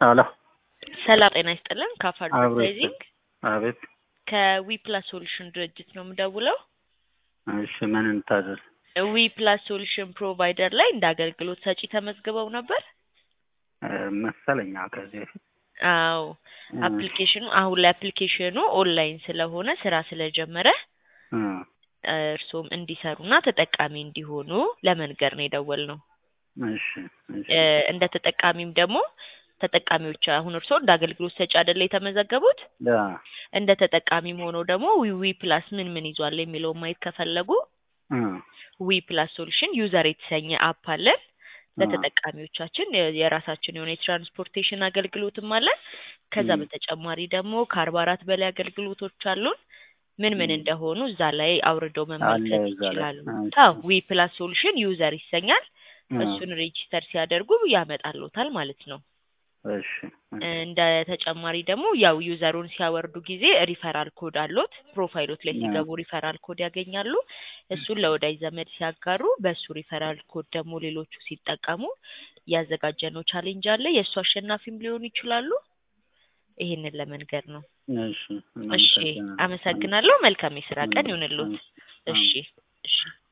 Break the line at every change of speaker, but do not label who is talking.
አሎ
ሰላም ጤና ይስጥልን። ካፍ
አብሮ
አድቨርታይዚንግ
አቤት።
ከዊ ፕላስ ሶሉሽን ድርጅት ነው የምደውለው።
እሺ ምን እንታዘዝ?
ዊ ፕላስ ሶሉሽን ፕሮቫይደር ላይ እንደ አገልግሎት ሰጪ ተመዝግበው ነበር።
እ፣ መሰለኝ አዎ፣ ከዚህ በፊት
አዎ
እ፣
አፕሊኬሽኑ አሁን ላይ አፕሊኬሽኑ ኦንላይን ስለሆነ ስራ ስለጀመረ
እ፣
እ፣ እርስዎም እንዲሰሩና ተጠቃሚ እንዲሆኑ ለመንገር ነው የደወልነው።
እሺ እሺ
እ፣ እንደ ተጠቃሚም ደግሞ ተጠቃሚዎች አሁን እርስዎ እንደ አገልግሎት ሰጪ አይደለ የተመዘገቡት
ያ
እንደ ተጠቃሚም ሆነው ደግሞ ዊ ዊ ፕላስ ምን ምን ይዟል የሚለውን ማየት ከፈለጉ
እ፣
ዊ ፕላስ ሶሉሽን ዩዘር የተሰኘ አፕ አለን። ለተጠቃሚዎቻችን የ- የራሳችን የሆነ የትራንስፖርቴሽን አገልግሎትም አለን። ከዛ
ም።
በተጨማሪ ደግሞ ከአርባ አራት በላይ አገልግሎቶች አሉን። ምን ምን
ም።
እንደሆኑ እዛ ላይ አውርደው
አለ
መመልከት
እዛ ላይ።
ይችላሉ።
እሺ።
አዎ ዊ ፕላስ ሶሉሽን ዩዘር ይሰኛል።
እ፣
እሱን ሬጂስተር ሲያደርጉ ያመጣልዎታል ማለት ነው።
እሺ እሺ
እንደ ተጨማሪ ደግሞ ያው ዩዘሩን ሲያወርዱ ጊዜ ሪፈራል ኮድ አሎት። ፕሮፋይሎት ላይ
ያ።
ሲገቡ ሪፈራል ኮድ ያገኛሉ። እሱን ለወዳጅ ዘመድ ሲያጋሩ በእሱ ሪፈራል ኮድ ደግሞ ሌሎቹ ሲጠቀሙ ያዘጋጀነው ቻሌንጅ አለ። የእሱ አሸናፊም ሊሆኑ ይችላሉ። ይሄንን ለመንገር ነው።
እሺ
እሺ፣
እናመሰግናለን።
አመሰግናለሁ። መልካም የስራ ቀን
አሜን።
ይሁንልዎት።
አሜን።
እሺ፣ እሺ።